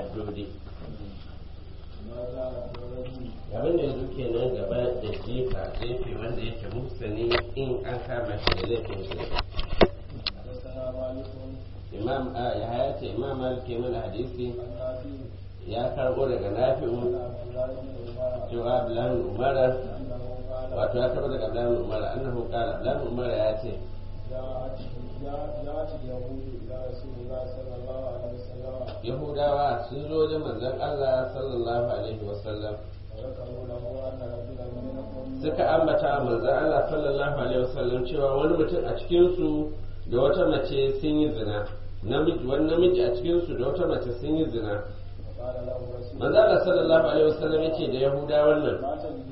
haddodi abin da yanzu kenan gaba da jifa jefe wanda yake muhsani in an kama shi da laifin shi imam a ya haya ce imam malik ke mana hadisi ya karbo daga nafi'u cewa abdullahi umara wato ya karbo daga abdullahi umara annahu qala abdullahi umara ya ce yahudawa sun zo wajen manzon Allah sallallahu alaihi wasallam suka ambata manzon Allah sallallahu alaihi wasallam cewa wani mutum a cikinsu da wata mace sun yi zina namiji wani namiji a cikinsu da wata mace sun yi zina manzon Allah sallallahu alaihi wasallam yace da yahudawan nan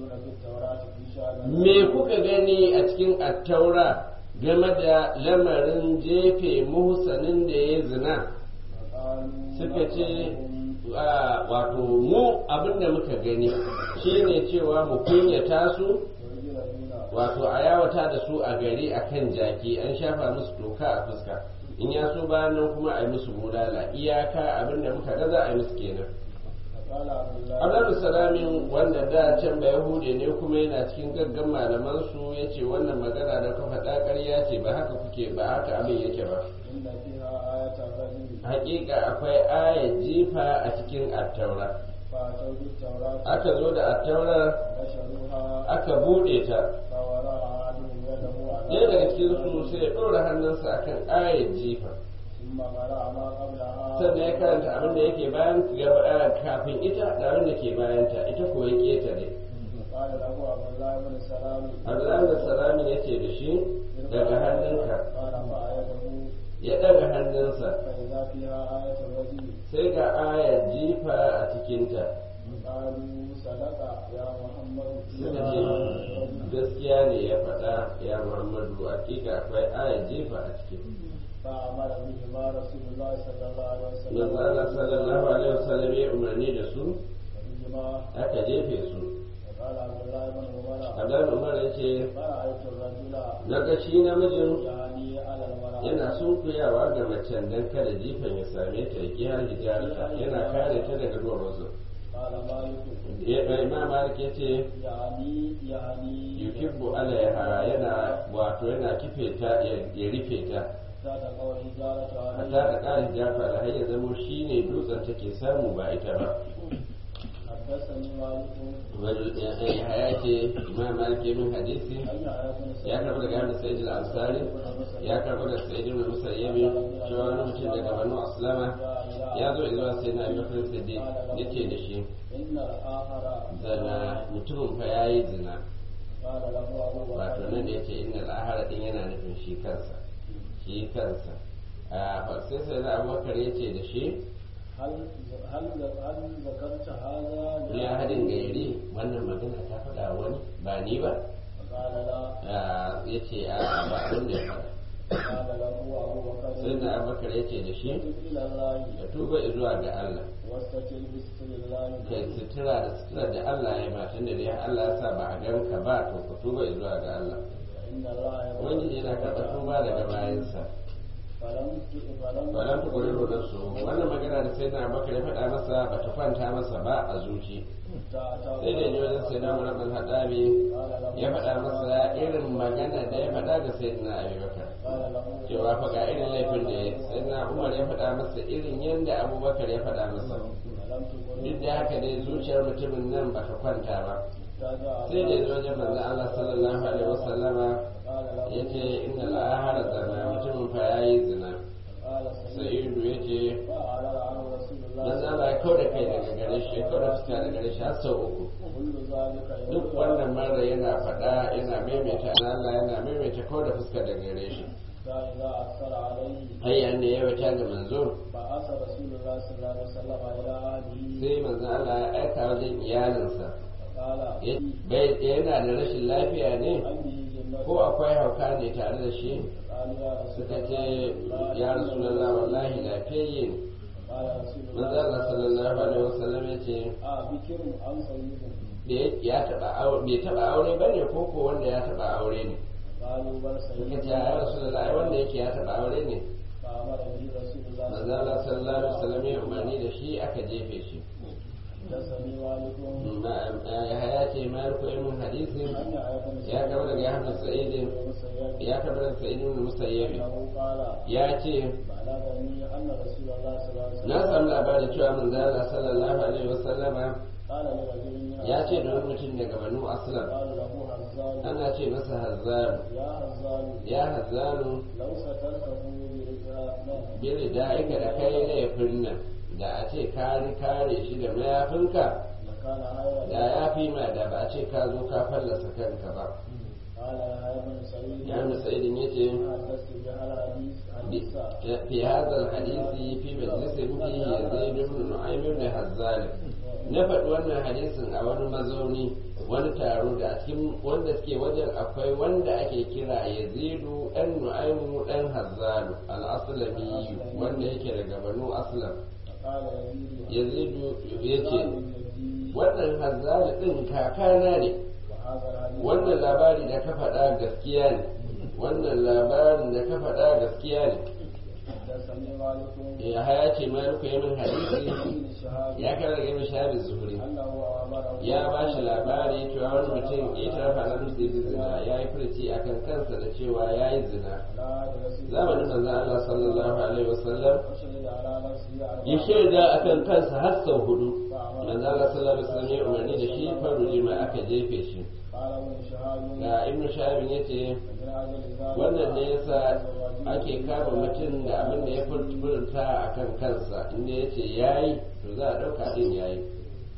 me kuka gani a cikin attaura game da lamarin jefe muhsanin da ya zina suka ce wato mu abinda muka gani shine cewa mu kunyata su wato a yawata da su a gari a kan jaki an shafa musu doka a fuska in ya so bayan nan kuma a yi musu bulala iyaka abinda muka ga za a yi musu kenan abdullahi salamin wanda da can ba yahude ne kuma yana cikin gaggan malaman su ya ce wannan magana da ka faɗa ƙarya ce ba haka kuke ba haka abin yake ba hakika akwai ayar jifa a cikin attaura aka zo da attaurar aka buɗe ta ɗaya daga cikin su sai ya ɗora hannunsa akan ayar jifa sannan ya karanta abin da yake bayan kafin ita da abin da ke bayanta ita ko ya ketare Abdullahi da salami ya ce da shi daga hannunka ya ɗaga hannunsa sai ga ayar jifa a cikinta suka ce gaskiya ne ya faɗa ya muhammadu hakika akwai ayar jifa a cikin فأمر بهما رسول الله صلى الله عليه وسلم manzo Allah sallallahu alaihi wasallam ya umarni da su بهما aka jefe su وقال عبد الله بن عمر Abdullahi Umar ya ce فرأيت الرجل na ga shi namijin يعني على المرأة yana sunkuyawa ga macen dan kada jifan ya same ta ya kiyar hijarta yana kare ta daga duwatsu قال مالك Imam Malik ya ce يعني يعني yukibbu alaiha yana wato yana kife ta ya rufe ta زاد قول حجارة hatta عليه da ƙarin jafa da har ya zamo shi ne dutsen take samu ba ita ba حدثني مالك ya ce imam malik ya min hadisi أن يعرفني ya karɓi daga hannun sa'id al-ansari ya karɓi daga sa'id ibn musayyabi cewa wani mutum daga banu aslama ya zo zuwa sai na abubakar siddiq yace da shi إن الآخر zana mutumin fa yayi zina قال له أبو wato بكر nan da yace innal ahara din yana nufin shi kansa shi kansa a sai sai na abubakar yace da shi هل هل هل ذكرت هذا ya hadin gairi wannan magana ta faɗa wani ba ni ba فقال لا ya ce a ba abin da ya faɗa قال له أبو بكر sai na abubakar ya ce da shi تب إلى الله ka tuba zuwa ga Allah واستتر بستر الله kai sutura da sutura da Allah ya ma tunda dai Allah ya sa ba a ganka ba to ka tuba zuwa ga Allah إن الله ubangiji yana karɓar tuba daga bayansa فلم فلم balan ta kuri rodar su wannan magana da sai na abubakar ya faɗa masa ba ta kwanta masa ba a zuci sai da ji wajen sai na murar haɗabi ya faɗa masa irin magana da ya faɗa ga sai na abubakar قال له cewa fa ga irin laifin da ya sai na umar ya faɗa masa irin yadda abubakar ya faɗa masa فلم تقل duk da haka dai zuciyar mutumin nan ba ta kwanta ba رجع sai da ya zo wajen manzon Allah sallallahu alaihi wasallama قال له ya ce inna al'ahara zana mutumin fa ya yi zina قال سيد sa'idu ya ce فأعرض عنه رسول الله manzon Allah ya kau da kai daga gare shi ya kau da fuska daga gare shi har sau uku كل ذلك duk wannan mara yana faɗa yana maimaita na Allah yana maimaita kau da fuska daga gare shi فإذا أكثر عليه hayya ne ya wata ga manzo بعث رسول الله صلى الله عليه وسلم إلى أهله sai manzon Allah ya aika wajen iyalinsa فقال Ya- bai yana da rashin lafiya ne هل به جنة ko akwai hauka ne tare da shi قال يا رسول suka الله ce ya rasulullah wallahi lafiyayye ne قال رسول manzo Allah sallallahu alaihi wasallam ya ce آه بكر أم سيد da ya taba aure bai taba aure bane ko ko wanda ya taba aure ne قالوا بل suka سيد ce ya rasulullah ai wanda yake ya taba aure ne فأمر به رسول الله manzo manzo Allah sallallahu alaihi wasallam ya umarni da shi aka jefe shi حدثني مالك ya haya ce maliku ilmin hadisin أن أيضا ya kaba daga Ahmad Sa'id المسيب ya kaba daga Sa'id ibn Musayyib أنه قال ya ce بلغني أن رسول الله صلى الله عليه na وسلم samu labarin cewa manzo Allah sallallahu alaihi wasallama قال لرجل من ya ce da أصحابه wani mutum daga Banu Aslam قال له هزال ana ce masa Hazzan يا هزال ya Hazzanu لو سترته برجاء biri da aika da kai laifin nan da a ce ka kare shi da mayafinka لكان خيرا da ya fi ma da ba a ce ka zo ka fallasa kanka ba قال يا ابن سعيد ya mu sa'idin ya ce حدثت بهذا الحديث حديثا في هذا الحديث في مجلس فيه يزيد بن نعيم بن هزال na faɗi wannan hadisin a wani mazauni wani taro da a cikin wanda suke wajen akwai wanda ake kira yazidu ɗan nu'aimu ɗan hazzalu al-aslami wanda yake daga banu aslam فقال يزيد yazidu ya ce هزال جدي wannan hazzalu ɗin kakana ne وهذا الحديث wannan labari da ka faɗa gaskiya ne wannan labarin da ka faɗa gaskiya ne حدثني مالك ya haya ce maliku ya min hadisi بن شهاب ya kara daga ibn shahabin zuhuri أنه أمره ya ba shi labari cewa wani mutum ya tarafa na nufi da zina ya yi furci a kan kansa da cewa ya yi zina لا رسول zamanin manzan Allah sallallahu alaihi wasallam وشهد على نفسه ya أربعة shaida a kan kansa har sau hudu فأمر manzan Allah sallallahu alaihi wasallam ya umarni da shi faru jima aka jefe shi قال ابن شهاب ga ibn shahabin ya ce من أجل ذلك wannan ne yasa ake kama mutum da abin da ya furta a kan kansa inda ya ce ya yi to za a ɗauka ɗin ya yi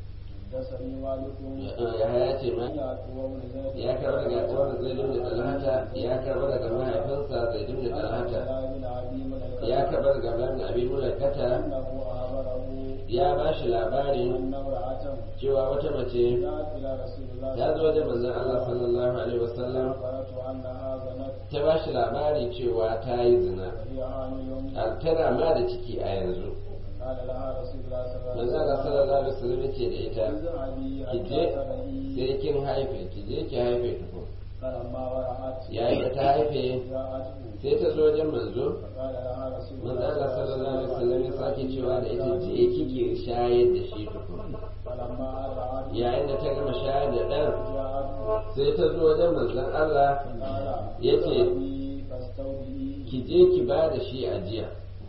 حدثني مالك ya haya ce ma يعقوب بن زيد ya karɓar daga uwar zai da talhata ya karɓar daga mahaifinsa zai da talhata بن أبي مليكة ya karɓar daga babin abin mulakata أنه أمره ya ba shi labarin أن امرأة cewa wata mace جاءت إلى رسول الله ta zo wajen manzon Allah sallallahu alaihi wasallam أخبرته أنها زنت ta ba shi labari cewa ta yi zina وهي حامل a- tana ma da ciki a yanzu قال لها رسول الله صلى الله manzon عليه Allah وسلم sallallahu alaihi wasallam ya ce da ita اذهبي ki حتى je ترهي sai kin haife ki je ki haife tukun فلما ورعت yayin da ta haife جاءته sai ta zo wajen manzo فقال لها رسول manzo الله Allah sallallahu alaihi wasallam ya sake cewa da ita je kike shayar da shi tukun فلما أرعت yayin da ta gama shayar da ɗan جاءته sai ta zo wajen manzon Allah قال yace اذهبي فاستودعي ki je ki ba da shi ajiya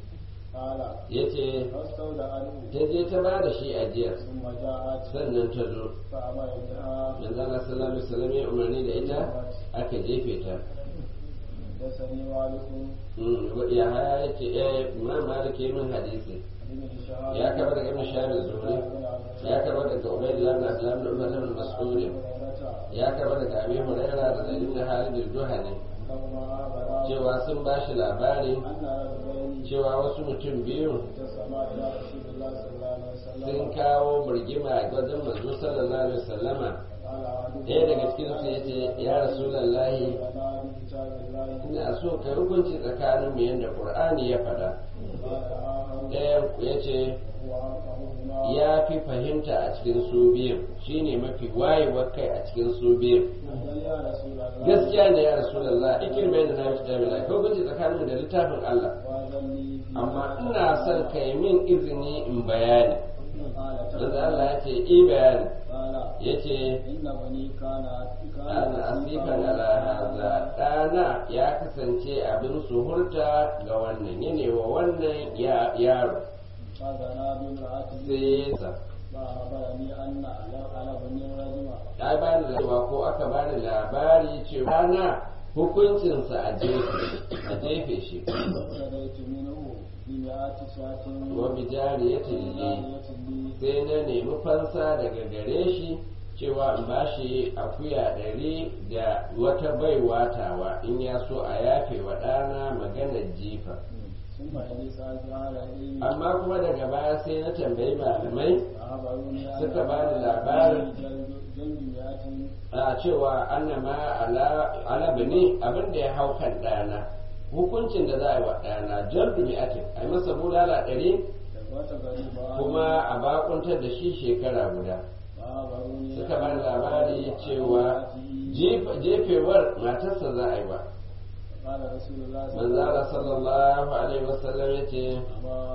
قال yace فاستودعته ta je ta ba da shi ajiya ثم جاءت sannan ta zo فأمر بها manzon Allah sallallahu alaihi wasallam ya umarni da ita aka jefe ta حدثني مالك Mm, ya haya yace eh imam malik ya min hadisi بن شهاب ya kaba daga ibn shahab az-zuhri ya kaba daga ubaydullah ibn abdullah ibn umar ibn mas'ud ya kaba daga abi hurairah da zaid ibn halid al-juhani لما أخبر cewa sun ba shi labari أن رجلين cewa wasu mutum biyu اتصما إلى رسول الله صلى الله عليه sun وسلم kawo burgima a wajen manzo sallallahu alaihi wasallama قال أحدهما ɗaya daga cikin su yace ya rasulullahi لنا بكتاب الله ina so ka hukunci tsakanin mu yanda qur'ani ya faɗa قال آخر ɗayan yace هو أفهمهما ya fi fahimta a cikin su biyun shine mafi wayewar kai a cikin su biyun قال يا رسول الله gaskiya ne ya rasulullah ikir bai da na kitabin Allah ko hukunci tsakanin mu da littafin Allah وأذن لي في amma ina son ka yi min izini in bayani قال manzo تعالى Allah ya ce i bayani قال yace إن بني كان ana asifan ala haza ɗana ya kasance abin suhurta ga wannan yane wa wannan ya- yaro فزنا بامرأته sai sa فأخبرني أن على على بني رجما ya bani cewa ko aka bani labari cewa ɗana hukuncinsa a jefe a jefe shi فابتديت منه بمئات شاة wa bijariyatin li sai na nemi fansa daga gare shi cewa in ba shi akuya ɗari da wata baiwa tawa in ya so a yafe wa ɗana maganar jifa ثم إني سألت أهل العلم amma kuma daga baya sai na tambayi malamai فأخبروني أن suka bani labarin جلد جلد مئات a cewa annama ala ala bani abin da ya hau kan ɗana hukuncin da za a yi wa ɗana jaldu mi'atin a yi masa bulala ɗari وتغريبا kuma a bakuntar da shi shekara guda فأخبروني suka bani labari cewa jefa- jefewar matarsa za a yi wa قال رسول الله صلى الله manzala عليه وسلم sallallahu alaihi wasallam ya ce أما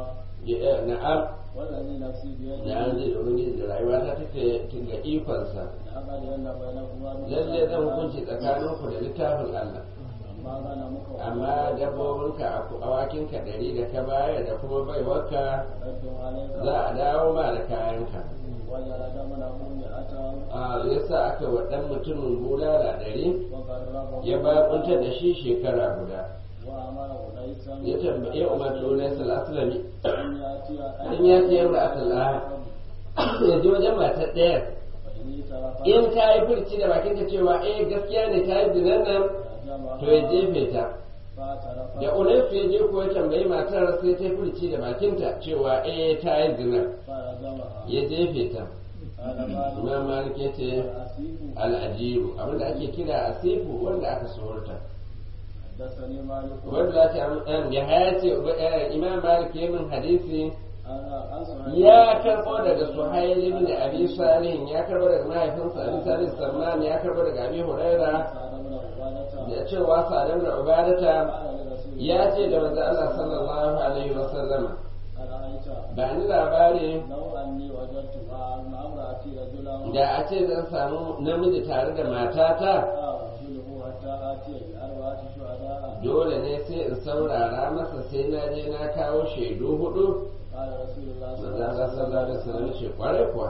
na'am والذي نفسي بيده na an zai da ubangiji da rayuwa ta take ga ikonsa لقد أن بينكما lalle zan hukunci tsakaninku da littafin Allah ما كان مكر amma dabbobinka awakinka ɗari da ka bayar da kuma baiwarka رد عليك za a dawo ma da kayanka وجلد منه مئة a yasa aka wa ɗan mutumin bulala ɗari وقربه ya bakuntar da shi shekara guda وأمر قيسا ya tambaye umar tunai salasulami أن يأتي an ya ce yamma a talaha ya ji wajen matar ɗaya فإن ترك in ta yi furci da bakinta cewa eh gaskiya ne ta yi zinan nan to ya jefe ta فاعترف da unaisu ya je ko ya tambayi matar sai ta yi furci da bakinta cewa eh ta yi zina فرجمها ya jefe ta قال مالك imam malik ya ce الأسيف al'ajiru abinda ake kira asifu wanda aka sorta حدثني مالك wanda za ta ya haya ce eh, imam malik ya min hadisi أنا أنصح ya karbo daga suhail ibn abi salih ya karbo daga mahaifinsa abi salih salman ya karbo daga abi huraira سعد بن عبادة da cewa salam da ubadata قال لرسول ya ce da manzo Allah sallallahu alaihi wasallama أرأيت ba ni labari لو أني وجدت مع امرأتي رجلا da a ce zan samu namiji tare da matata أرجله حتى آتي بأربعة شهداء dole ne sai in saurara masa sai na je na kawo shaidu hudu قال رسول الله صلى manzo الله Allah عليه sallallahu alaihi وسلم wasallam ce kwarai kuwa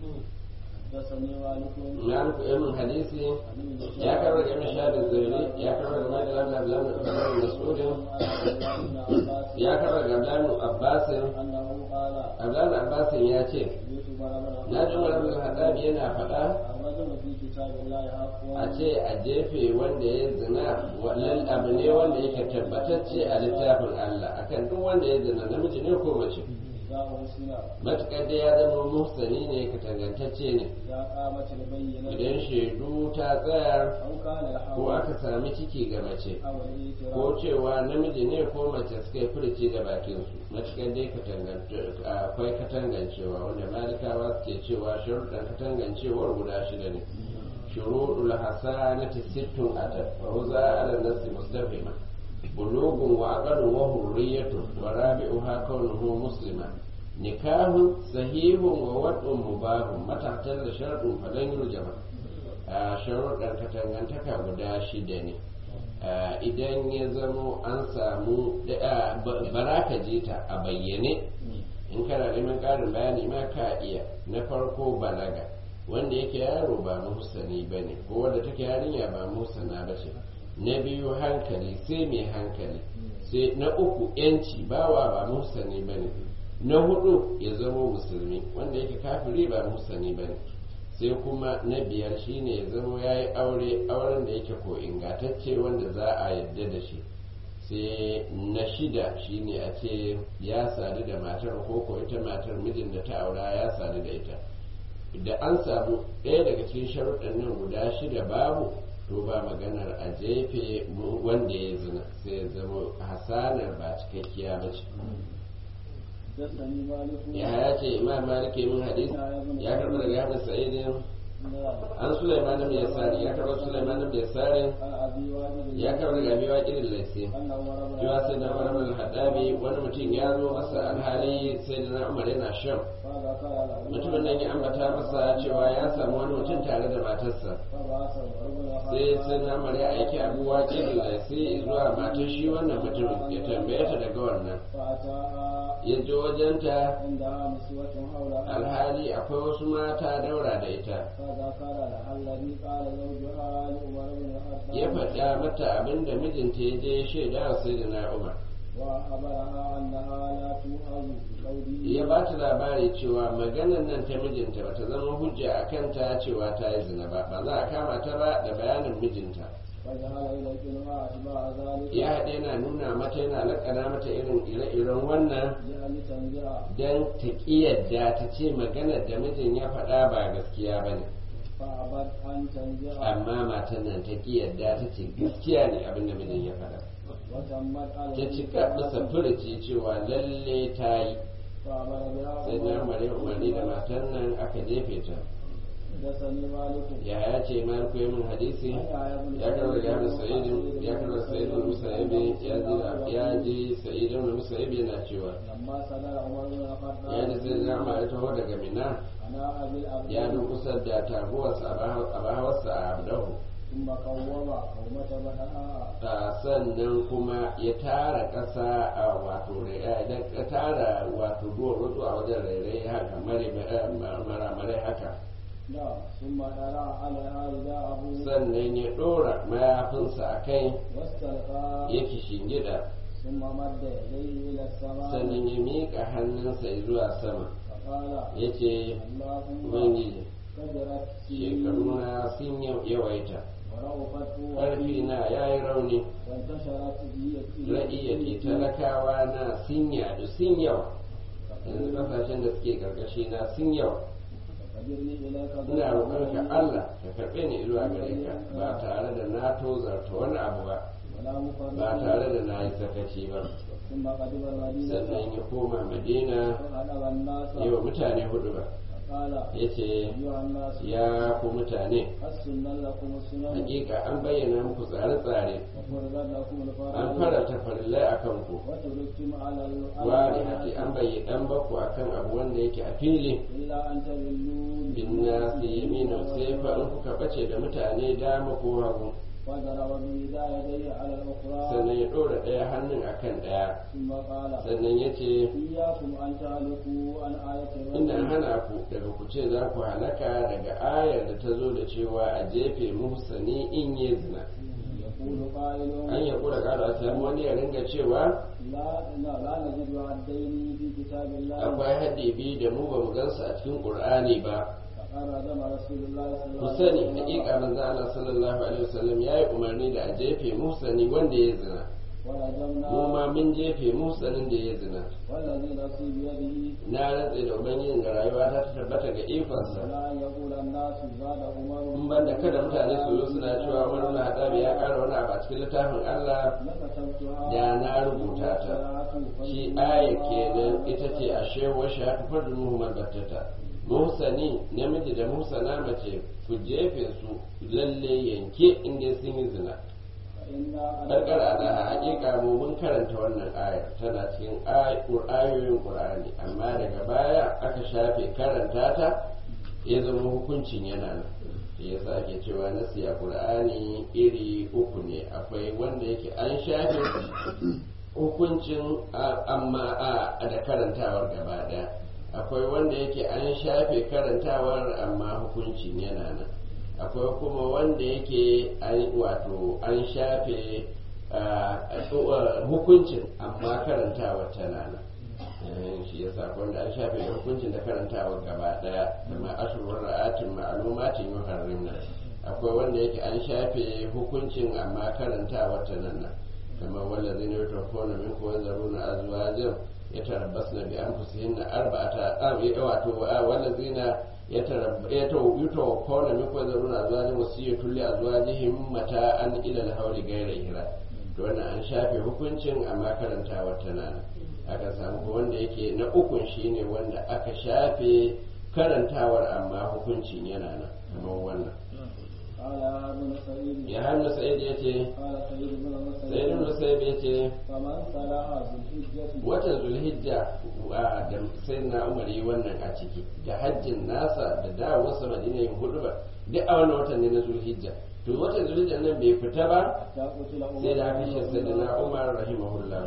حدثني مالك na muku irin hadisi عن ابن شهاب ya karbar da mashahadin zairi ya karbar da majalar da abdullahi ibn mas'udin عن عبد الله بن عباس ya karbar da abdullahi abbasin أنه قال abdullahi abbasin ya ce جئت مرة na ji umar bin hadabi yana faɗa الرجل في كتاب الله حق a ce a jefe wanda ya zina wannan abu ne wanda yake tabbatacce a littafin Allah akan duk wanda ya zina namiji ne ko mace إذا أرسل matukar da ya zama muhsani ne ka tangantacce ne إذا قامت البينة idan shaidu ta tsayar أو كان ko الحول aka sami ciki ga mace أو ko الاعتراف cewa namiji ne ko mace suka yi furci da bakinsu matukar dai katangance- akwai katangancewa wanda malikawa suke cewa sharuɗan katangancewar guda shida ne shuruɗul hasanati sittun atat wa huza ala nasi mustafima bulugun wa aqalun wa hurriyatun wa rabi'uha kaunuhu muslima nikahun sahihun wa wad'un mubahun matatan da sharɗin falan yurjama a sharuɗan katangantaka guda shida ne Uh, idan ya zamo an samu uh, bara ka je ta a bayyane in kana neman ƙarin bayani ma ka iya na farko balaga wanda yake yaro ba muhsani ba ne ko wanda take yarinya ba muhsana ba ce na biyu hankali sai mai hankali sai na uku yanci bawa ba muhsani ba ne na hudu ya zamo musulmi wanda yake kafiri ba muhsani ba ne sai kuma na biyar shine ya zama ya yi aure auren da yake ko ingantacce wanda za a yadda da shi sai na shida shine a ce ya sadu da matar ko ko ita matar mijin da ta aura ya sadu da ita da an samu ɗaya daga cikin sharuɗan nan guda shida babu to ba maganar a jefe wanda ya zina sai ya zama hasanar ba cikakkiya ba ce حدثني مالك ya ya ce imam malik min hadis ya karɓi daga yabin sa'idin an sulaiman bin yasari ya karɓi sulaiman bin yasari عن أبي واجد ya karɓi daga abi waqidin laisi أنه ورد cewa sai da umar bin hadabi wani mutum ya zo masa alhali sai da na umar yana shan فذكر له mutumin nan ya ambata masa cewa ya samu wani mutum tare da matarsa فبعث عمر بن sai sai na umar ya aiki abu waqidin laisi zuwa matar shi wannan mutumin ya tambaye ta daga wannan فأتاها ya je wajenta عندها نسوة حولها alhali akwai wasu mata daura da ita فذكر لها الذي قال زوجها لعمر بن الخطاب ya faɗa mata abin da mijinta ya je ya shaida wa sai da na umar وأخبرها أنها لا تؤخذ بقوله ya ba ta labari cewa maganar nan ta mijinta ba ta zama hujja a kanta cewa ta yi zina ba ba za a kama ta ba da bayanin mijinta وجعل يلقنها أتباع ذلك ya haɗe yana nuna mata yana laƙana mata irin ire-iren wannan لأن تنزع don ta ƙiyadda ta ce maganar da mijin ya faɗa ba gaskiya ba ne فأبت أن تنزع amma matan nan ta ƙiyadda ta ce gaskiya ne abin da mijin ya faɗa وتمت على ta cika bisa furuci cewa lalle ta yi فأمر بها sai na umarni umarni da matan nan aka jefe ta حدثني مالك ya ya ce maliku ya min hadisi ya karɓar ya da sa'idin ya karɓar sa'idin musaibi ya ji ya ji sa'idin musaibi yana cewa لما سمع عمر بن الخطاب ya ji sai zama ya taho daga mina أنا أبي الأبد ya durkusa da taguwarsa a bahawarsa a abdahu ثم قوم قومة بدها a sannan kuma ya tara ƙasa a wato ya tara wato duwar wato a wajen rairai haka mare haka نعم ثم درع عليها رداءه sannan ya ɗora mayafinsa a kai واستلقى ya shingida ثم مد يديه إلى السماء sannan ya miƙa hannunsa zuwa sama فقال ya ce اللهم ubangiji كدرت shekaruna sun yawaita ورغفت ƙarfi na ya yi rauni وانتشرت ra'iyyati talakawa na sun yadu sun yawa yanzu kasashen da suke karkashi na sun yawa فقدرني إليك ina roƙonka Allah ka karɓe ni zuwa gare ka ba tare da na tozarta wani abu ba ولا مفرط ba tare da na yi sakaci ba ثم قدم المدينة sannan ya koma madina فغلب الناس yi wa mutane hudu ba فقال ya ce أيها الناس ya ku mutane السنة لكم السنن hakika an bayyana muku tsare-tsare وفرضت لكم an الفرائض farata farillai a kanku وتركتم على wari hati an bayyana an baku akan abu wanda yake a fili إلا أن تذلوا bin nasi yamina sai fa in kuka bace da mutane dama ko hagu وضرب بإحدى يديه على الأخرى sannan ya ɗora ɗaya hannun akan ɗaya ثم قال sannan ya ce إياكم أن تهلكوا عن آية ina الرجل hana ku daga ku ce za ku halaka daga ayar da ta zo da cewa a jefe muhsani in yi zina يقول قائل an ya kura ƙara a samu wani ya ringa cewa لا لا لا نجد عدين في كتاب الله akwai haddi biyu da mu ba mu gansu a cikin ƙur'ani ba فقال رجم رسول الله صلى ku الله sani عليه hakika manzo Allah sallallahu alaihi wasallam yayi umarni da a jefe muhsani wanda ya zina ورجمنا mu ma mun jefe muhsanin da ya zina والذي نفسي بيده na rantse da ubangijin ga rayuwa ta tabbata ga ikonsa ولا أن يقول الناس زاد عمر in ban da kada mutane su zo suna cewa Umar ibn Khattab ya ƙara wani abu a cikin littafin Allah لكتبتها da na rubuta ta shi aya kenan ita ce a shewa shahatu fardun muhammad battata muhsani namiji da muhsana mace ku jefe su lalle yanke inda sun yi zina karkar a hakika mu mun karanta wannan ayar tana cikin ayoyin qur'ani amma daga baya aka shafe karanta ta ya zama hukuncin yana nan ya sa ake cewa nasi a qur'ani iri uku ne akwai wanda yake an shafe hukuncin amma a da karantawar gaba daya akwai wanda yake an shafe karantawar amma hukuncin yana nan akwai kuma wanda yake wato an shafe hukuncin amma karantawar tana nan shi ya sa wanda an shafe da hukuncin da karantawar gaba daya kama ashurur ra'atin ma'lumatin yuharrimna akwai wanda yake an shafe hukuncin amma karantawar tana nan kama wallazina yutawaffawna minkum wa yazaruna azwajan yatarabbasna bi anfusihinna arba'ata wato wallazina يتوفون منكم ويذرون أزواجا وصية لأزواجهم متاعا إلى الحول غير إهراء to wannan an shafe hukuncin amma karantawar tana nan aka samu wanda yake na ukun shine wanda aka shafe karantawar amma hukuncin yana nan kamar wannan ya hannu sa'id ya ce sa'id ibn sa'id ya ce watan zulhijja da sai na umar yi wannan a ciki da hajjin nasa da dawowarsa madina yin hudu ba duk a wannan watan ne na zulhijja to watan zulhijja nan bai fita ba sai da aka shi sai da na umar rahimahullah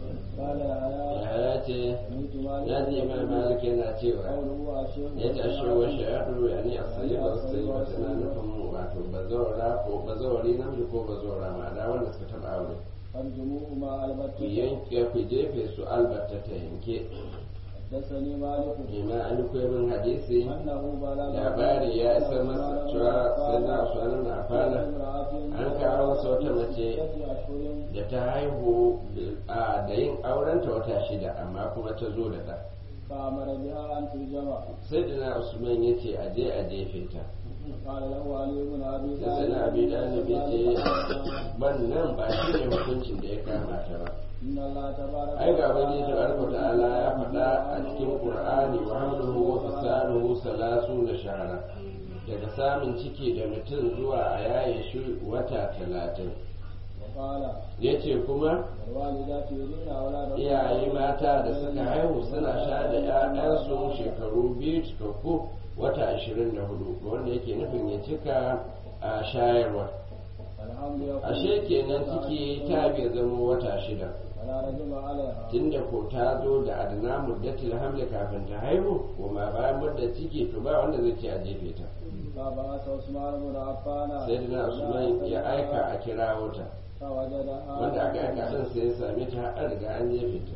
ya ce ya ji imam malik yana cewa ya ce ashe wa shahadu ya ne a sayi ba sai ba tana nufin wato bazawara ko bazawari namiji ko bazawara ma da wanda suka taba aure ku yanke ku jefe su albatta ta yanke حدثني مالك بما أن من حديثي أنه بلغ labari ya isa masa cewa sai na suwanan na fana an kawo wata mace da ta haihu da yin aurenta wata shida amma kuma ta zo da ɗa فأمر بها أن ترجم sai da na usman ya ce a je a jefe ta قال له علي بن أبي sai sai na abi dalib ya ce wannan ba shi ne hukuncin da ya kama ta ba إن الله تبارك ai ga wani tabaraka ta'ala ya faɗa a cikin qur'ani wa hamluhu wa fisaluhu salasu na shahara daga samun ciki da mutum zuwa a yaye shi wata talatin وقال ya ce kuma والوالدات يرين أولادهن iyaye mata da suka haihu suna sha da 'ya'yansu shekaru biyu cikakku wata ashirin da hudu wanda yake nufin ya cika a shayarwa الحمد يقول ashe kenan ciki ta bai zama wata shida ولا رجم عليها tunda ko ta zo da adana muddatil hamli kafin ta haihu kuma bayan mudda ciki to ba wanda zai ce a jefe ta فبعث عثمان بن عفان sai dina usman ya aika a kirawo ta فوجدها wanda aka aika din sai ya same ta har riga an jefe ta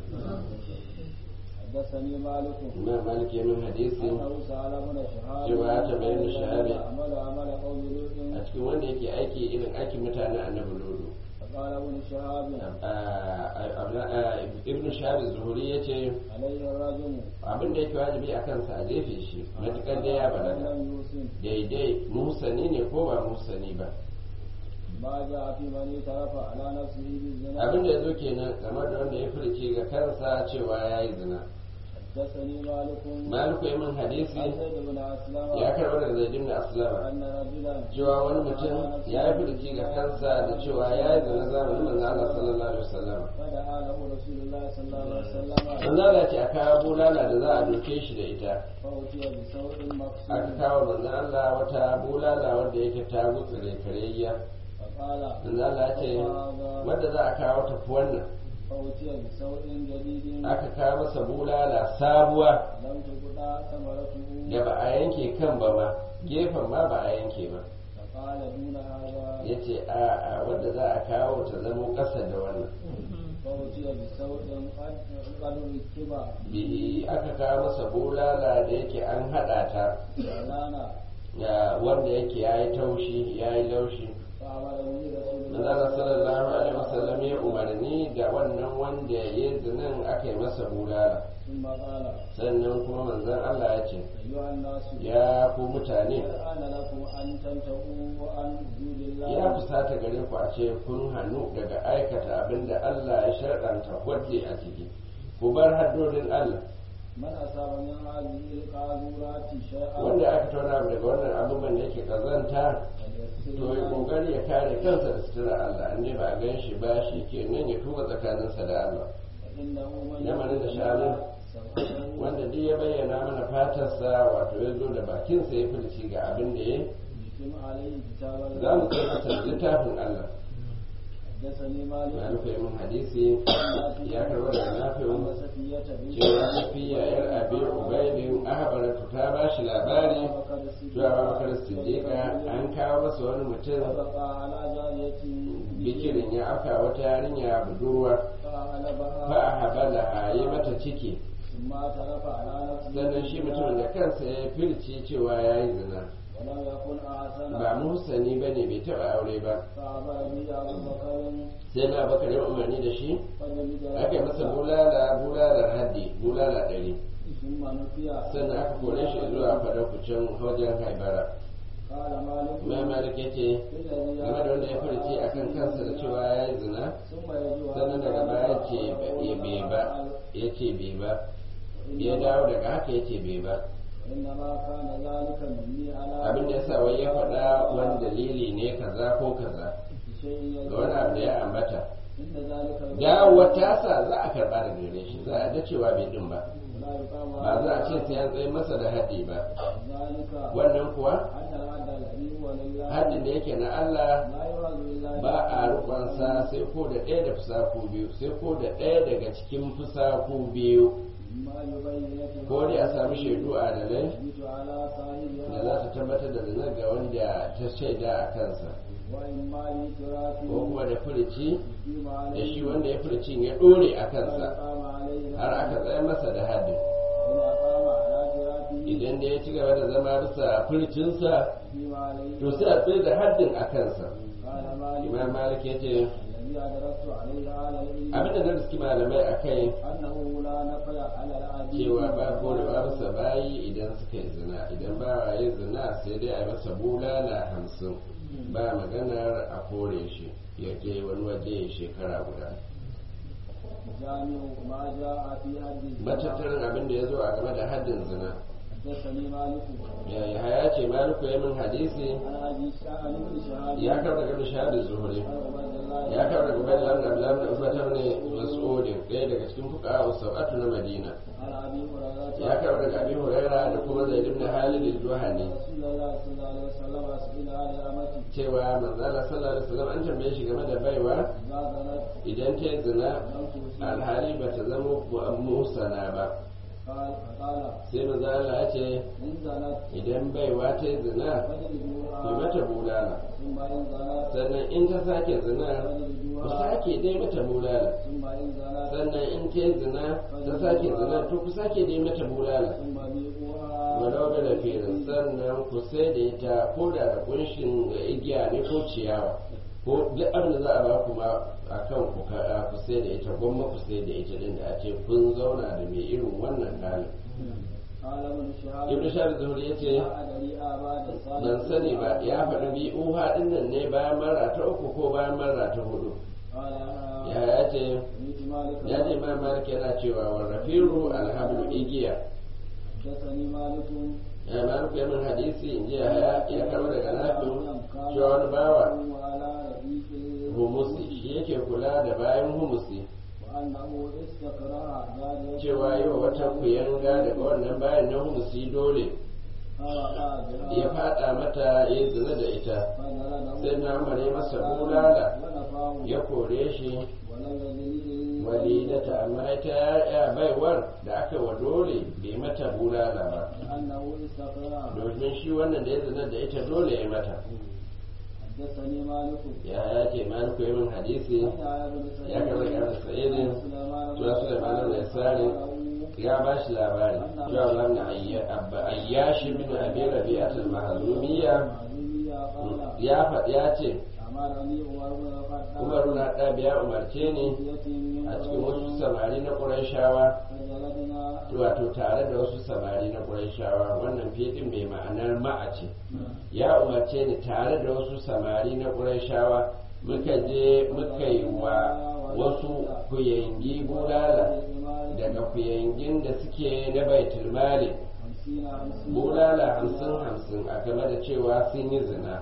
حدثني مالك imam malik ya min hadisi أنه سأل ابن شهاب cewa ya tambayi ibn Shihab. عمل عمل قوم لوط a cikin wanda yake aiki irin aikin mutanen annabi lodo فقال ابن شهاب ibn shabi zuhuri ya ce عليه الرجم abin da yake wajibi a kansa a jefe shi matukar da ya balaga لم يوسن daidai musani ne ko ba musani ba ما جاء في من اعترف على نفسه بالزنا abin da ya zo kenan game da wanda ya furce ga kansa cewa ya yi zina حدثني مالك maliku ya min hadisi عن زيد بن اسلم ya karɓar da zaidin da aslama ان رجلا cewa wani mutum ya yi furci ga kansa da cewa ya yi zina zamanin manzo Allah sallallahu alaihi wasallam فدعا له رسول الله صلى الله عليه وسلم manzo Allah ce a kawo bulala da za a doke shi da ita فأتي بسوء aka مقصود kawo manzo Allah wata bulala wanda yake ta gutsure kareyya فقال manzo Allah ya ce wanda za a kawo tafi wannan فأتي بسوء جديد aka kawo masa bulala sabuwa لم تقطع ثمرته da ba a yanke kan ba ma gefen ma ba a yanke ba فقال دون هذا ya ce a a wadda za a kawo ta zamo ƙasa da wannan فأتي بسوء قد قد ركب bi aka kawo masa bulala da yake an haɗa ta ولانا ya wanda yake ya yi taushi ya yi laushi فأمر به رسول الله manzala sallallahu alaihi wasallam ya umarni da wannan wanda ya yi zinin aka yi masa bulala ثم قال sannan kuma manzon Allah ya ce أيها الناس ya ku mutane أنا لكم أن تنتهوا عن حدود الله ya fusata gare ku a ce kun hannu daga aikata abin da Allah ya sharɗanta wadda a ciki ku bar haddodin Allah من أصاب من هذه القاذورات شيئا wanda aka tauna abu daga wannan abubuwan da yake kazanta فليغسل to ya يده kokari ya kare kansa da sutura Allah in dai ba a gan shi ba shi kenan ya tuba tsakaninsa da Allah فإنه من lamarin da sha'anin سوءه wanda duk ya bayyana mana fatarsa wato ya zo da bakinsa ya furci ga abin da ya يتم عليه كتاب za mu الله kai masa littafin Allah حدثني مالك ya rufe min hadisi ya karɓar da nafi'un عن صفية بنت cewa safiya yar abi ubaidin ahbaratu ta ba shi labari بكر الصديق cewa babakar siddiqa an kawo masa wani mutum فبقى على جارية bikirin ya afka wata yarinya budurwa فأغلبها fa habala yi mata ciki ثم اعترف على نفسه sannan shi mutumin da kansa ya firci cewa ya yi zina ولم يكن أحسن ba muhsani ba ne bai taɓa aure ba فأبى به أبو بكر sai na bakar ya umarni da shi فجلد aka yi masa bulala bulalar haddi bulala ɗari ثم نفي sannan aka kore shi zuwa fadakucin wajen haibara قال مالك imam malik ya ce الذي game da wanda ya furci a kan kansa da cewa ya yi zina ثم يجوع sannan daga baya ce ya bai ba ya ce bai ba ya dawo daga haka ya ce bai ba إنما كان ذلك مني على abin da ya sa wai ya faɗa wani dalili ne kaza ko kaza شيء ga wani abu da ya ambata إن ذلك dawowar tasa za a karɓa daga gare shi za a da cewa bai din ba لا يقام ba za a ce sai an tsaye masa da haddi ba ذلك wannan kuwa أن العدل الذي هو لله haddin da yake na Allah لا يراد لله ba a rukunsa sai ko da ɗaya da fusaku biyu sai ko da ɗaya daga cikin fusaku biyu ما يبين ko dai a sami shaidu a dalai يثبت على da صاحبها za su tabbatar da zina ga wanda ta shaida a kansa وإما لإتراف ko kuma da furici يقيم da عليه shi wanda ya furicin ya ɗore a kansa فيقام عليه har aka tsaye masa da haddin إن أقام على جراته idan da ya ci gaba da zama bisa furicinsa يقيم عليه to sai a tsaye da haddin a kansa قال مالك imam malik ya ce الذي أدركت عليه على العلم abin da na riski malamai a kai أنه لا نفي على العبيد cewa ba korewa bisa bayi idan suka yi zina idan ba yi zina sai dai a yi masa bulala hamsin ba maganar a kore shi ya je wani waje ya shekara guda جامع ما جاء في حد الزنا matattarin abin da ya zo a game da haddin zina حدثني مالك ya ya ce maliku ya min hadisi عن ابي عن ابن شهاب ya karɓa daga shahadar zuhuri عن عبد الله ya karɓa daga bayan lamar abdullahi da ubatar ne mas'udin ɗaya daga cikin fuka a sab'atu na madina عن ابي هريره ya karɓa daga abin huraira da kuma zaid ibn halid al-juhani رسول الله صلى الله عليه وسلم سئل عن الامه cewa manzala sallallahu alaihi wasallam an tambaye shi game da baiwa اذا زنت idan ta yi zina لم تحسن alhali ba ta zama musana ba قال فقال sai manzala ya ce ان زنت idan baiwa ta yi zina ku فاجلدوها mata bulala ثم ان زنت sannan in ta sake zina ku فاجلدوها sake dai mata bulala ثم ان زنت sannan in ta yi zina ta sake zina to ku sake dai mata bulala ثم بيعوها walau da firin sannan ku sai da ita ko da da kunshin igiya ne ko ciyawa ko duk abin da za a ba ku ma a kan ku ka- ku sai da ita gwamma ku sai da ita din da a ce kun zauna da mai irin wannan halin قال ابن شهاب ibn shahab zuhri ya ce لا ادري اباد الصالح ban sani ba ya faɗi bi uha din nan ne bayan mara ta uku ko bayan mara ta hudu قال ya انا ya ce سمعت مالك ya ce ma malik yana cewa wa rafiru alhamdu igiya حدثني مالك ya malik ya min hadisi in ji ya ya kama daga nafi cewa wani bawa وعلى رفيق humusi shi yake kula da bayan humusi وانه استقرا جاريه cewa yi wa wata kuyanga daga wannan bayan na humusi dole فوقع بها ya fada mata ya zina da ita فجلده sai na mare masa bulala ونفاه ya kore shi ولم يجلد walidata amma ita ya baiwar da aka wa dole bai mata bulala ba لانه استقرا domin shi wannan da ya zina da ita dole ya mata حدثني مالك ya ya ce maliku ya min hadisi يا ابن سعيد ya karɓi ƙarfi sa'idin cewa Sulaiman da Yasari ya ba shi labari cewa lamna ayyashi bin abi rabi'at al-mahzumiyya ya faɗi ya ce Umar na ɗabi ya umarce ni a cikin wasu samari na Qurayshawa wato tare da wasu samari na Qurayshawa wannan fitin mai ma'anar ma'a ce ya umarce ni tare da wasu samari na Qurayshawa muka je muka yi wa wasu kuyangi bulala daga kuyangin da suke na baitul mali bulala hamsin hamsin a game da cewa sun yi zina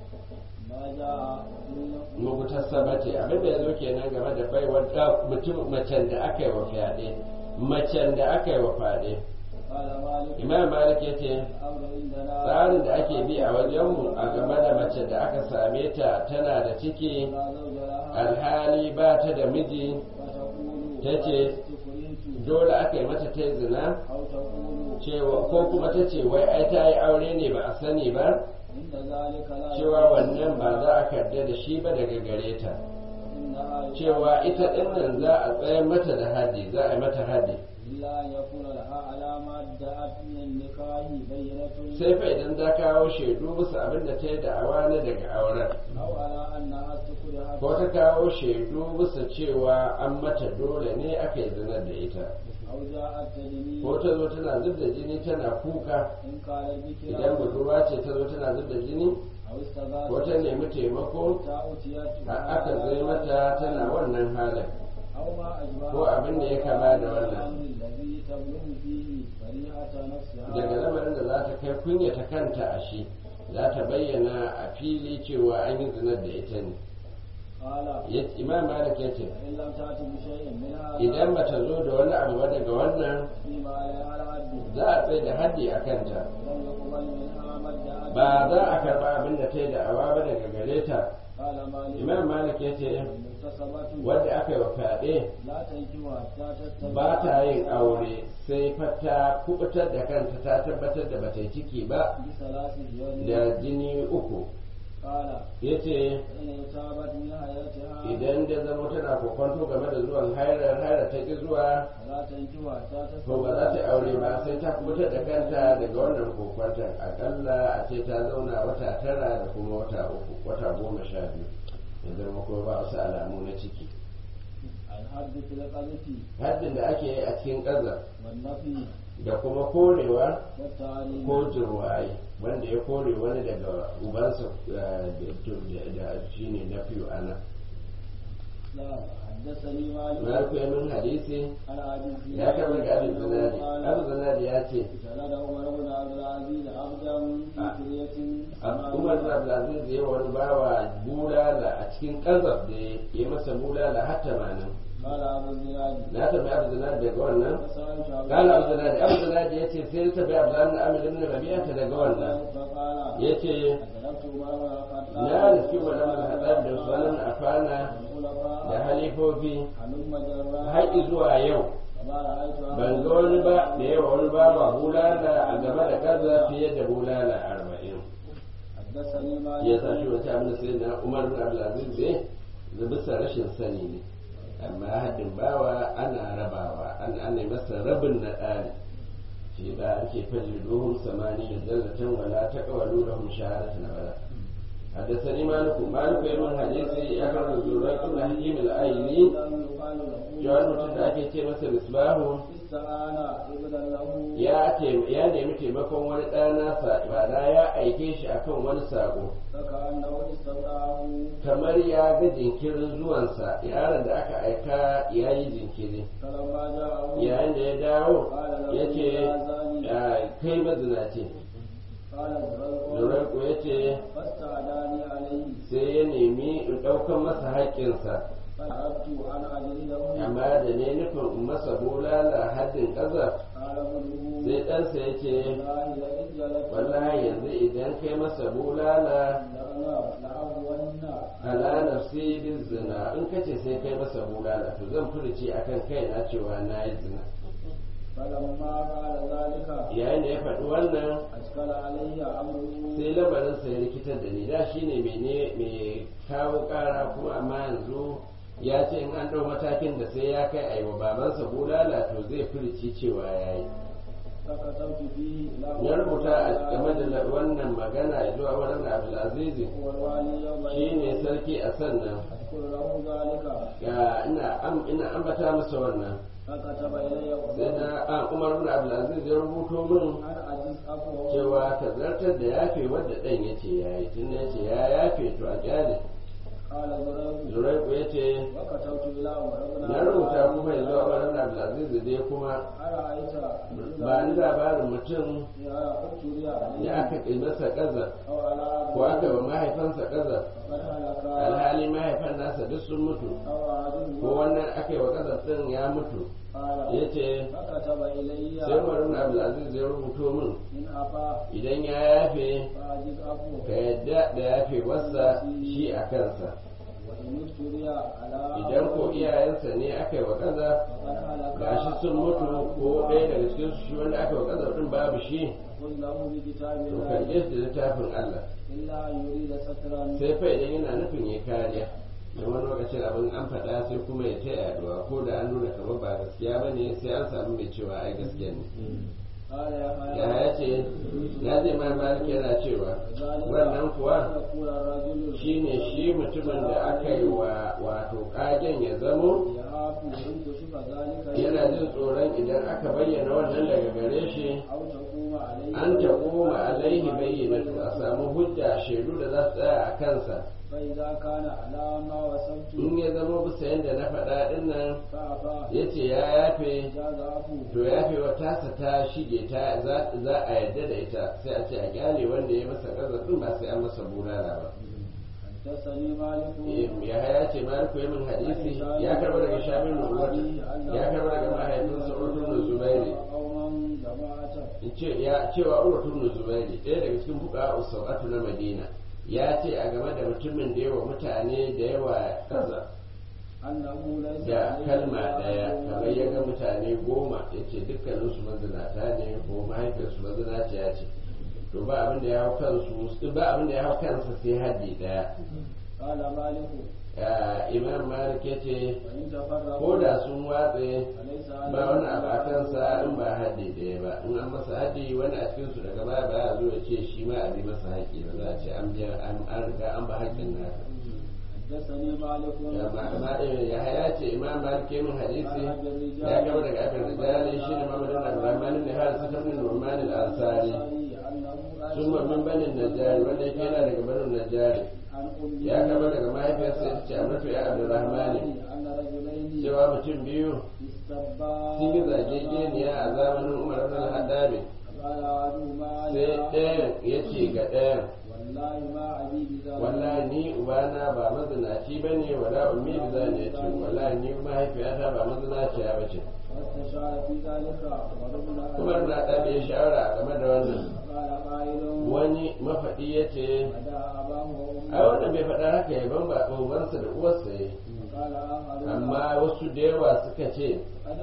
mugutar sabate abin da ya zo kenan game da baiwar da mutum macen da aka yi wa fyaɗe macen da aka yi wa fyaɗe imam malik ya ce tsarin da ake bi a wajenmu a game da mace da aka same ta tana da ciki alhali ba ta da miji ta ce dole aka yi mata ta zina cewa ko kuma ta ce wai ai ta yi aure ne ba a sani ba cewa wannan ba za a karda da shi ba daga gare ta cewa ita ɗin nan za a tsayar mata da haddi za a yi mata haddi sai fa idan za kawo shaidu bisa abin da ta yi da'awa na daga auren ko ta kawo shaidu bisa cewa an mata dole ne aka yi zinar da ita ko ta zo tana zub da jini tana kuka idan budurwa ce ta zo tana zub da jini ko ta nemi taimako aka zai mata tana wannan halin ko abin da ya kama da wannan daga lamarin da za ta kai kunyata kanta a shi za ta bayyana a fili cewa an yi zinar da ita ne imam malik ya ce idan ba ta zo da wani abu ba daga wannan za a tsaye da haddi a kanta ba za a karba abin da ta yi da awa ba daga gare ta imam malik ya ce wadda aka yi wa fyaɗe ba ta yin aure sai fata kubutar da kanta ta tabbatar da bata yi ciki ba da jini uku ya ce idan da zama tana kokwanto game da zuwan hairar haira ta ki zuwa to ba za ta aure ba sai ta kubutar da kanta daga wannan kokwanton akalla a ce ta zauna wata tara da kuma wata uku wata goma sha biyu ya zama kuma ba wasu alamu na ciki haddin da ake yi a cikin ƙazar da kuma korewa ko jirwaye wanda ya kore wani daga ubansa da shi ne na fiye ana نعم حدثني مالك maliku ya min hadisi عن ابي ya karɓi daga abin zanadi abin zanadi ya ce سند عمر بن عبد العزيز عبدا في آه. قرية umar bin abdulaziz ya wani bawa bulala a cikin kazaf da ya masa bulala har tamanin قال ابو الزناد na tabi abu zanadi daga wannan فسألت عبد قال abu zanadi abu zanadi ya ce sai ta tabi abu zanadi amir ibn rabi'ata daga wannan فقال ya ce أدركت عمر بن الخطاب na riski wa lamar hadar da sunan afana والخلفاء da halifofi هلم جرا haƙi zuwa yau فما رأيت ban ga wani ba da yawa wani bawa bulala a game da kaza fiye da bulala arba'in حدثني مالك ya sa shi wata abin da sai na umar bin abdulaziz ne da bisa rashin sani ne amma haddin bawa ana rabawa an ana masa rabin na ɗari shi ba ake faji dohun samani da jallatan wala ta kawalu da hum shahadatu na bala حدثني مالك مالك يمن حديثي أكرم الزريق بن حكيم الآيلي يقال له جوان mutum da ake ce masa misbahu استعان ابنا له ya tem- ya nemi taimakon wani ɗana sa ma'ana ya aike shi akan wani sako فكأنه استودعه kamar ya ga jinkirin zuwansa yaron da aka aika ya yi jinkiri فلما جاءه yayin da ya dawo قال له ya ce يا زاني kai mazinaci قال الزرق zuraiku ya ce فاستعداني عليه sai ya nemi in ɗaukan masa haƙƙinsa فأردت أن أجلده amma da ne nufin in masa bulala haddin ƙazar قال ابنه sai ɗansa ya ce والله لئن جلست wallahi yanzu idan kai masa bulala لأغون ala nafsi bin zina in kace sai kai masa bulala to zan furuci akan kaina cewa na yi zina فلما قال ذلك yayin da ya faɗi wannan أشكل علي أمره sai lamarinsa ya rikitar da ni da shi ne mai kawo ƙara kuma amma yanzu ya ce in an ɗau matakin da sai ya kai aiwa babansa bulala to zai furici cewa ya yi فكتبت فيه إلى ya rubuta a game da wannan magana zuwa wannan abdulaziz والوالي يوم shi ne sarki a sannan أذكر له ذلك ga ina am- ina ambata masa wannan فكتب إلي sai na a umar bin abdulaziz ya rubuto min أن أجز أبوه cewa ka zartar da yafe wadda ɗan ya ce ya yi tun ya ce ya yafe to a kyale قال زريق zuraiku ya ce وكتبت إلى عمر بن na rubuta kuma yanzu a wurin abdulaziz dai kuma أرأيت ba ni labarin mutum يا أبتلي عليه ya aka kai masa ƙaza أو على ko aka ba mahaifansa ƙaza قد هلك alhali mahaifan nasa duk sun mutu أو عدو ko wannan aka yi wa ƙaza ɗin ya mutu قال ya ce فكتب إلي sai wurin abdulaziz ya rubuto min إن أبى idan ya yafe فأجز أبوه ka yadda da yafe wasa shi a kansa وإن ابتلي على idan ko iyayensa ne aka yi wa ƙaza فقد هلك gashi sun mutu ko ɗaya daga cikin su shi wanda aka yi wa ƙaza ɗin babu shi قل له بكتاب to الله karɓe shi da littafin Allah إلا أن يريد سترا sai fa idan yana nufin ya kariya da wani lokacin abin an faɗa sai kuma ya ta yaduwa ko da an nuna kamar ba gaskiya ba ne sai an samu mai cewa ai gaskiya ne قال يا ya ya ce ya zai ma malik yana cewa wannan kuwa يقول الرجل shine shi mutumin da aka yi wa wato kagen ya zamo يخاف إن كشف ذلك yana jin tsoron idan aka bayyana wannan daga gare shi أو تقوم عليه an ta koma alaihi bayyanatu a samu hujja shaidu da za su tsaya a kansa فإذا كان على ما وصفت in ya zama bisa yadda na faɗa ɗin nan فأبى ya ce ya yafe جاز عفوه to yafe wa tasa ta shige ta za za a yarda da ita sai a ce a kyale wanda ya masa ƙazafin ba sai an masa bulala ba حدثني مالك ya haya ce maliku ya min hadisi ya karɓa daga shamin nubuwata ya karɓa daga mahaifinsa urtun da zubairi قوما جماعة in ce ya cewa urtun da zubairi ɗaya daga cikin fuka usawatu na madina ya ce a game da mutumin da yawa mutane da yawa kaza أنه ليس da عليه kalma جناح ɗaya kamar ya ga mutane goma ya ce dukkaninsu mazinata ne ko mahaifiyarsu mazinaciya ce to ba abin da ya hau kansu ba abin da ya hau kansa sai haddi ɗaya قال مالك Ah, imam malik ya ce وإن تفرقوا ko da sun watse فليس ba wani abu a kansa in ba haddi ɗaya ba in an masa haddi wani a cikin su daga baya ba ya zo ya ce shi ma a bi masa haƙƙi ba za a ce an biya an an riga an ba haƙƙin nasa حدثني مالك amma ya haya ce imam malik ya min hadisi ya gaba daga abin rijali shi ne mamadin abdurrahman ibn haris ibn nu'man al-ansari أنه sun min banin najari wanda yake yana daga banin najari ya kama daga mahaifiyarsa ya ce amatu ya abdurrahmani cewa mutum biyu sun yi zagegeniya a zamanin umar ibn al-haddabi sai ɗayan ya ce ga ɗayan wallahi ni ubana ba mazinaci ba ne wala ummi bi zani ya ce wallahi ni mahaifiyata ba mazinaciya ba ce kuma na ɗaɗe ya shawara game da wannan wani mafaɗi ya ce a wanda bai faɗa haka ya ban ba ubansa da uwarsa ya amma wasu da yawa suka ce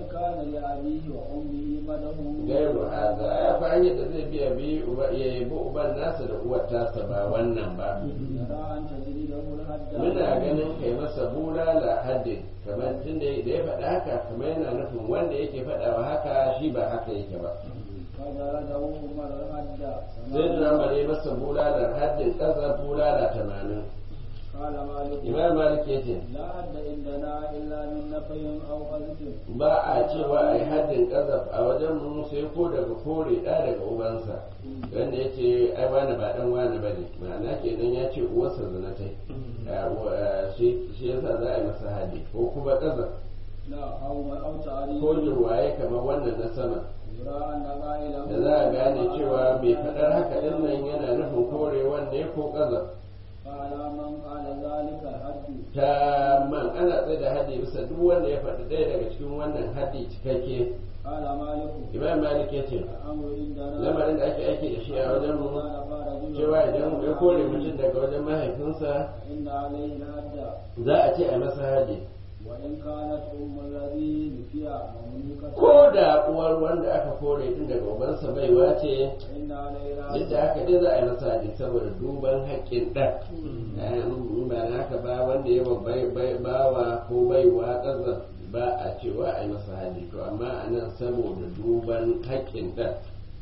gairu haza ya fi hanyar da zai biya bi ya yabi uban nasa da uwar tasa ba wannan ba muna ganin kai masa bulala haddin kamar tun da ya faɗa haka kamar yana nufin wanda yake faɗawa haka shi ba haka yake ba zai da mare masa bulalar haddin ƙasa bulala tamanin imam malik ya ce ba a cewa a yi haddin ƙazaf a wajen mu sai ko daga kore ɗa daga ubansa wanda ya ce ai wani ba ɗan wani ba ne ma'ana kenan ya ce uwarsa zinatai shi yasa za a yi masa haddi ko kuma ƙazaf ko jirwaye kamar wannan na sama da za a gane cewa mai faɗar haka ɗin nan yana nufin korewan ne ko ƙazaf ta man ana tsaye da haddi bisa duk wanda ya faɗi ɗaya daga cikin wannan haddi cikakke imam malik ya ce lamarin da ake aiki da shi a wajen mu cewa idan ya kore mutum daga wajen mahaifinsa za a ce a masa haddi ko da uwar wanda aka kore din daga ubansa baiwa ce duk da haka dai za a yi masa haddi saboda duban haƙƙin ɗan ba na haka ba wanda ya bawa ko baiwa ƙasa ba a cewa a yi masa haddi to amma a nan saboda duban haƙƙin ɗan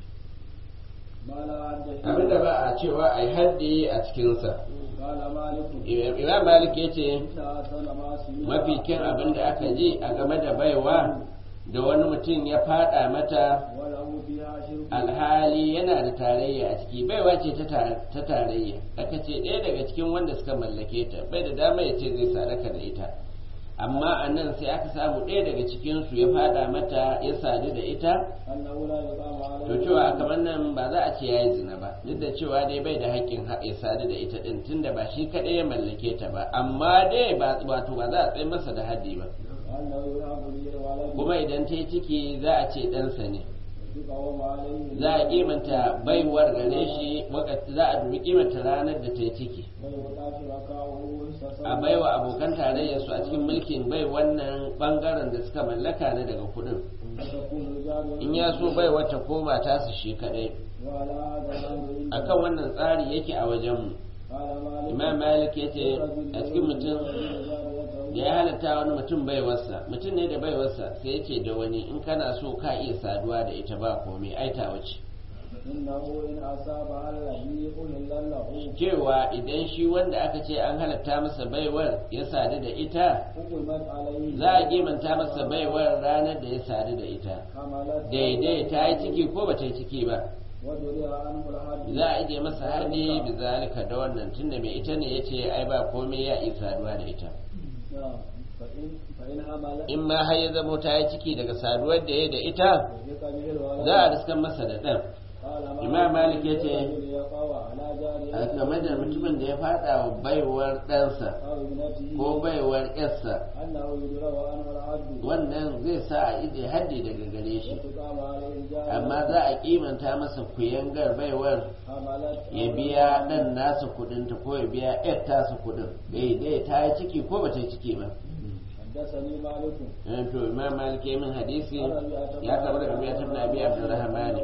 abinda ba a cewa a yi haddi a cikinsa imam malik ya ce mafi kyan abin da aka ji a game da baiwa da wani mutum ya fada mata alhali yana da tarayya a ciki baiwa ce ta tarayya aka ce ɗaya daga cikin wanda suka mallake ta bai da dama ya ce zai sadaka da ita amma a nan sai aka samu ɗaya daga cikinsu ya fada mata ya sadu da ita to cewa kamar nan ba za a ce ya yi zina ba duk da cewa dai bai da haƙƙin ya sadu da ita ɗin tunda ba shi kaɗai ya mallake ta ba amma dai wato ba za a tsaye masa da haddi ba kuma idan ta yi ciki za a ce ɗansa ne za a kimanta baiwar gare shi za a dubi kimanta ranar da ta yi ciki a baiwa abokan tarayyar su a cikin mulkin bai wannan bangaren da suka mallaka na daga kudin in ya so bai wata koma tasu shi kadai akan wannan tsari yake a wajenmu imam malik ya ce a cikin mutum da ya halatta wani mutum baiwarsa mutum ne da baiwarsa sai ya ce da wani in kana so ka iya saduwa da ita ba komai aita wace cewa idan shi wanda aka ce an halatta masa baiwar ya sadu da ita za a kimanta masa baiwar ranar da ya sadu da ita daidai ta yi ciki ko ba ta yi ciki ba za a ije masa hadi bi zalika da wannan tunda mai ita ne yace ai ba komai ya yi saduwa da ita in ma har ya zamo ta yi ciki daga saduwar da ya da ita za a riskan masa da ɗan imam malik ya ce a game da mutumin da ya fada wa baiwar ɗansa ko baiwar yarsa wannan zai sa a ije haddi daga gare shi amma za a kimanta masa kuyangar baiwar ya biya ɗan nasa kudinta ko ya biya yar tasa kudin dai ta yi ciki ko ba ta yi ciki ba حدثني مالك to imam malik ya min hadisi ya karɓi daga biyar ibn abi abdurrahman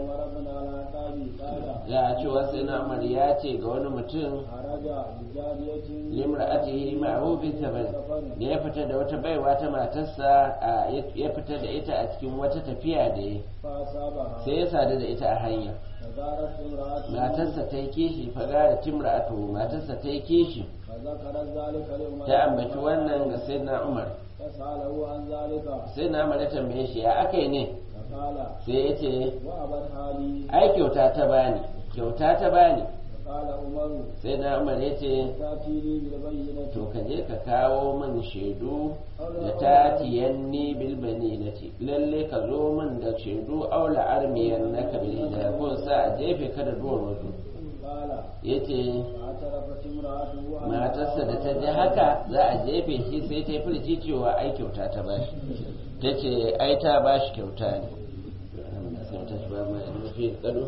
ya ce wasu na umar ya ce ga wani mutum limra'atihi ma'ahu fi safar da ya fita da wata baiwa ta matarsa ya fita da ita a cikin wata tafiya da ya sai ya sadu da ita a hanya matarsa ta yi kishi faga da timra'atu matarsa ta yi kishi ta ambaci wannan ga sayyidina umar sai na mara tambaye shi ya aka yi ne sai ya ce ai kyauta ta bani kyauta ta bani قال عمر sai na umar ya ce تأتيني بالبينة to ka je ka kawo min shaidu da ta tiyanni bilbani na ce lalle ka zo min da shaidu aula armiyan na kabili da kun sa a jefe ka da duwar wasu قال ya ce اعترفت امرأته أن matarsa da ta ji haka za a jefe shi sai ta yi furci cewa ai kyauta ta bashi ta ce ai ta bashi kyauta ne sai ta ci ba mai mafi tsaro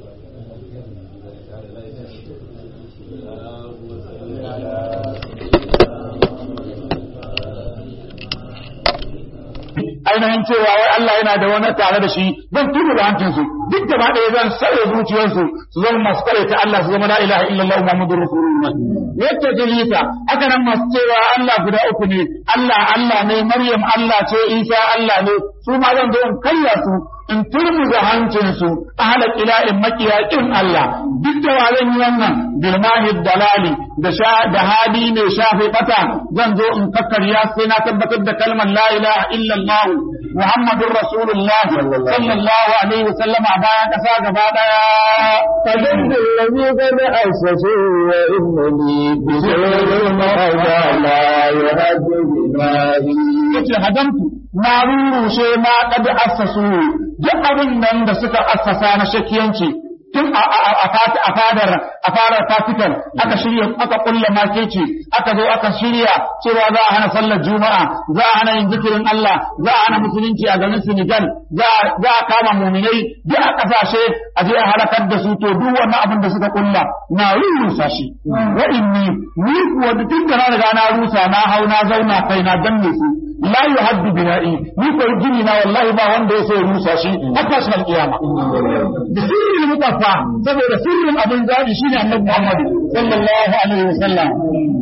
ainihin cewa wai Allah yana da wani tare da shi zan tuba da hancinsu duk gaba ɗaya zan sare zuciyarsu su zama masu kare ta Allah su zama la ilaha illallah Muhammadur Rasulullah yadda dalita haka nan masu cewa Allah guda uku ne Allah Allah ne Maryam Allah ce Isa Allah ne su ma zan zo in karya su in turmuza hancinsu ahla ila'in makiyakin Allah duk da wa zan yi wannan bilmahi dalali da sha da hadi mai shafe bata zan zo in kakkarya sai na tabbatar da kalmar la ilaha illallah muhammadur rasulullah sallallahu alaihi wasallam a bayan kasa gaba daya فجد الذي قد أسسوا وإنني بسر المهدى لا يهد بماهي yace hadamtu na rurushe ma kad assasu duk abin nan da suka assasa na shakiyanci tun a a- a fat- a fadar a fadar Vatican aka shirya aka kulla makeci aka zo aka shirya cewa za a hana sallar juma'a za a hana yin zikirin Allah za a hana musulunci a garin Senegal za a za a kama muminai duk a kasashe a je a halakar da su to duk wannan abin da suka kulla na rusa shi wa inni ni kuwa tun da na riga na rusa na hau na zauna kai na danne su la yuhaddu bina'i ni ko gini na wallahi ba wanda ya sai rusa shi hatta shi alqiyama da sirrin mutaffa saboda sirrin abin zabi shine annabi Muhammad sallallahu alaihi wasallam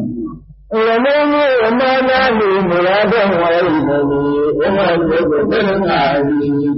ولم وما له مرادا وإنني أملك بالمعروف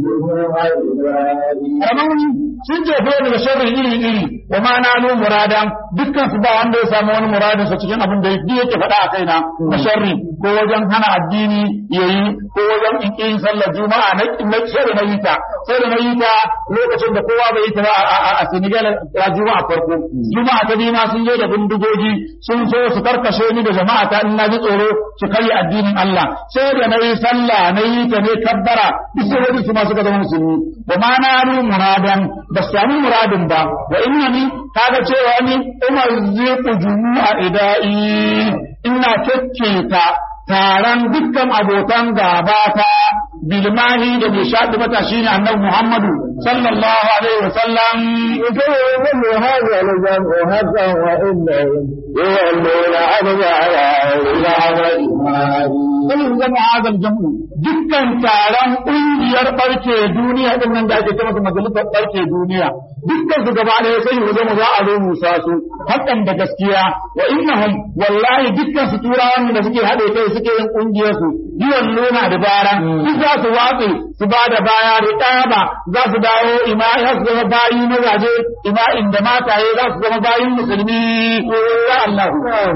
والعباد Ramani sun jefe ni da sharri iri iri wa ma na nu muradan dukkan su ba wanda ya samu wani muradin sa cikin abin da yake yake faɗa a kaina na sharri ko wajen hana addini yayi ko wajen in yin sallar juma'a na na sharri na yita sai da na yita lokacin da kowa bai yi ta ba a- a a Senegal a juma'a farko juma'a ta biyu ma sun zo da bindigogi sun so su karkashe ni da jama'a ta in na ji tsoro su karya addinin Allah sai da na yi sallah na yi ta ne kabbara duk sai wani su ma suka zama musulmi wa ma na nu muradan ba su sami muradin ba wa inna ni kaga cewa ni umar ziku jumu'a idai ina kekketa taron dukkan abokan gaba ta bilmahi da mai shaɗi mata shine annabi Muhammadu sallallahu alaihi wasallam يكون هذا الجمع حقا وإنهم يولون أدبارا إلى الإيمان sai zama hazal jam'u dukkan taron ƙungiyar ɓarke duniya din nan da ake ce masa majalisar ɓarke duniya dukkan su gaba ɗaya sai mu zama za a zo musa su hakan da gaskiya wa innahum wallahi dukkan su turawan da suke haɗe kai suke yin ƙungiyar su yiwan nuna da bara duk za su watse su ba da baya riƙaba za su dawo ima za su zama bayi mazaje ima inda mataye za su zama bayin musulmi ya Allah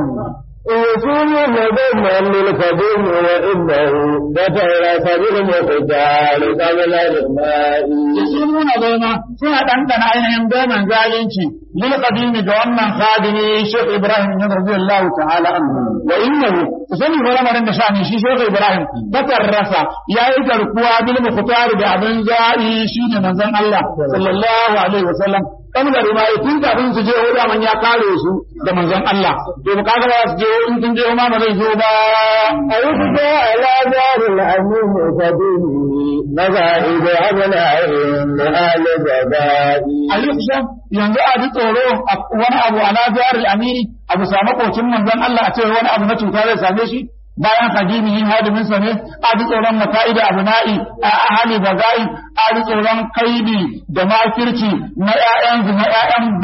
يصومون ذما للقدوم وإنه بترس بالمقدار قبل الماء yasumuna zauna suna ɗanɗana ainihin goman zalunci lil qadimi ga wannan khadimi Sheikh Ibrahim bin radiyallahu ta'ala anhu wa innahu sani wa lamarin da shani shi Sheikh Ibrahim batarrasa yayi garkuwa bil mukhtar da abin za'i shine manzon Allah sallallahu alaihi wasallam kan da rimayi tun kafin su je hoda man ya kare su da manzon Allah to kaga ba su je in sun je ma ba zai zo ba أيضا على دار الأمين قدومه مذاهب أبنائهم لآل جبائي a yuksha yanzu a ji tsoro a wani abu a lafiyar amiri a bisa makocin manzon Allah a ce wani abu na cuta zai same shi bayan hadimi yin hadimin sa ne a ji tsoron maka'ida abu na'i a ahali bagai a ji tsoron kaidi da makirci na ƴaƴan na ƴaƴan